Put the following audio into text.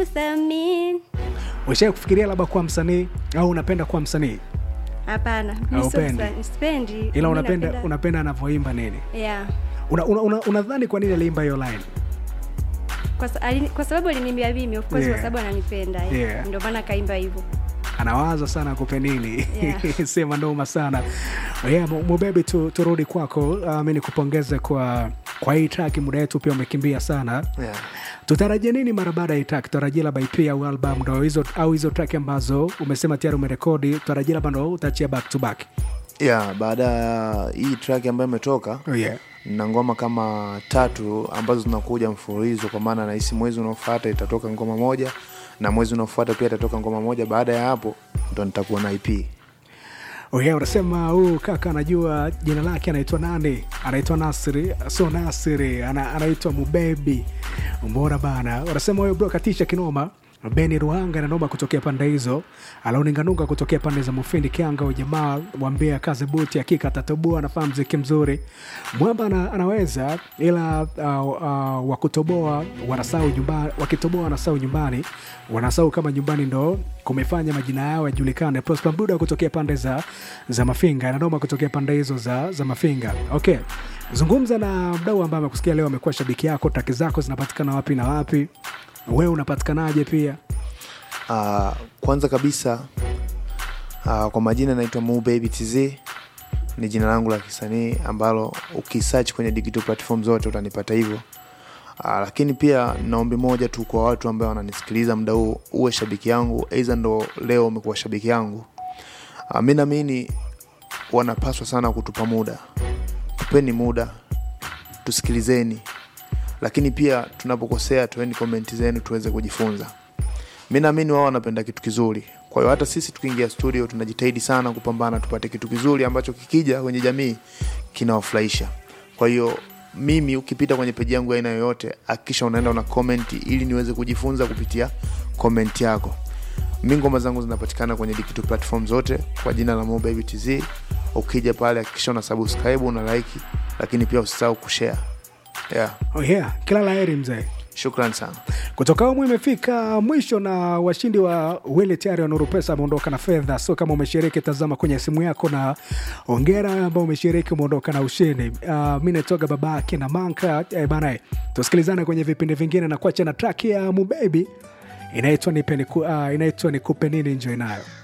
Samin. Ushawahi kufikiria labda kuwa msanii au unapenda kuwa msanii? Hapana, mi sio Haupendi? msa- sipendi. Ila Mi unapenda napenda- unapenda anavyoimba nini? Yeah. Una, una, una, unadhani kwa nini aliimba hiyo line? Kwa, sa- alini- kwa sababu aliniambia mimi of course Yeah. kwa sababu ananipenda eh. Yeah. ndio maana kaimba hivyo anawaza sana akupe nini Yeah. sema noma sana yeah, Mu- mubebi tu, turudi kwako uh, mi nikupongeze kwa kwa hii track muda wetu pia umekimbia sana yeah. tutarajia nini mara baada ya hii track tutarajia labda EP au album ndo hizo au hizo track ambazo umesema tayari umerekodi tutarajia labda ndo utaachia back to back yeah, baada ya hii track ambayo imetoka oh, yeah. na ngoma kama tatu ambazo zinakuja mfululizo kwa maana nahisi mwezi unaofuata itatoka ngoma moja na mwezi unaofuata pia itatoka ngoma moja baada ya hapo ndo nitakuwa na ip Oh yeah, unasema huu kaka anajua jina lake anaitwa nani? Anaitwa Nasri, so Nasri ana, anaitwa Mubebi. Mbona bana? Unasema huyo bro katisha kinoma. Beni Ruhanga na noma kutokea pande hizo, alauninganunga kutokea pande za Mufindi Kianga. Ujamaa mwambia kaze buti, hakika atatoboa, anafaa mziki mzuri. Mwamba ana, anaweza ila uh, uh, wakutoboa wanasau nyumbani, wakitoboa wanasau nyumbani, wanasau kama nyumbani ndo kumefanya majina yao yajulikane. Prosper Mduda kutokea pande za, za Mafinga, nanoma kutokea pande hizo za, za Mafinga. Okay, zungumza na mdau ambaye amekusikia leo, amekuwa shabiki yako. Taki zako zinapatikana wapi na wapi? Wewe unapatikanaje pia? uh, kwanza kabisa uh, kwa majina naitwa Mu Baby TZ ni jina langu la kisanii ambalo ukisearch kwenye digital platform zote utanipata hivyo uh, lakini pia naombi moja tu kwa watu ambao wananisikiliza muda huu uwe shabiki yangu aidha ndo leo umekuwa shabiki yangu uh, mi naamini wanapaswa sana kutupa muda tupeni muda tusikilizeni lakini pia tunapokosea tueni komenti zenu tuweze kujifunza mi naamini wao wanapenda kitu kizuri kwa hiyo hata sisi tukiingia studio tunajitahidi sana kupambana tupate kitu kizuri ambacho kikija kwenye jamii kinawafurahisha kwa hiyo mimi ukipita kwenye peji yangu ya aina yoyote hakikisha unaenda una komenti ili niweze kujifunza kupitia komenti yako mi ngoma zangu zinapatikana kwenye digital platform zote kwa jina la Mo Baby TZ ukija pale hakikisha una subscribe una like lakini pia usisahau kushare yeah. Oh yeah, kila laheri mzee. shukran sana kutoka humu imefika mwisho na washindi wa wili tayari wa nuru pesa ameondoka na fedha so kama umeshiriki tazama kwenye simu yako na ongera ambao umeshiriki umeondoka na ushindi uh, mi naitoga baba yake na manka eh, bana tusikilizane kwenye vipindi vingine na kuacha na track ya mubebi inaitwa nipe niku, uh, inaitwa nikupe nini njo inayo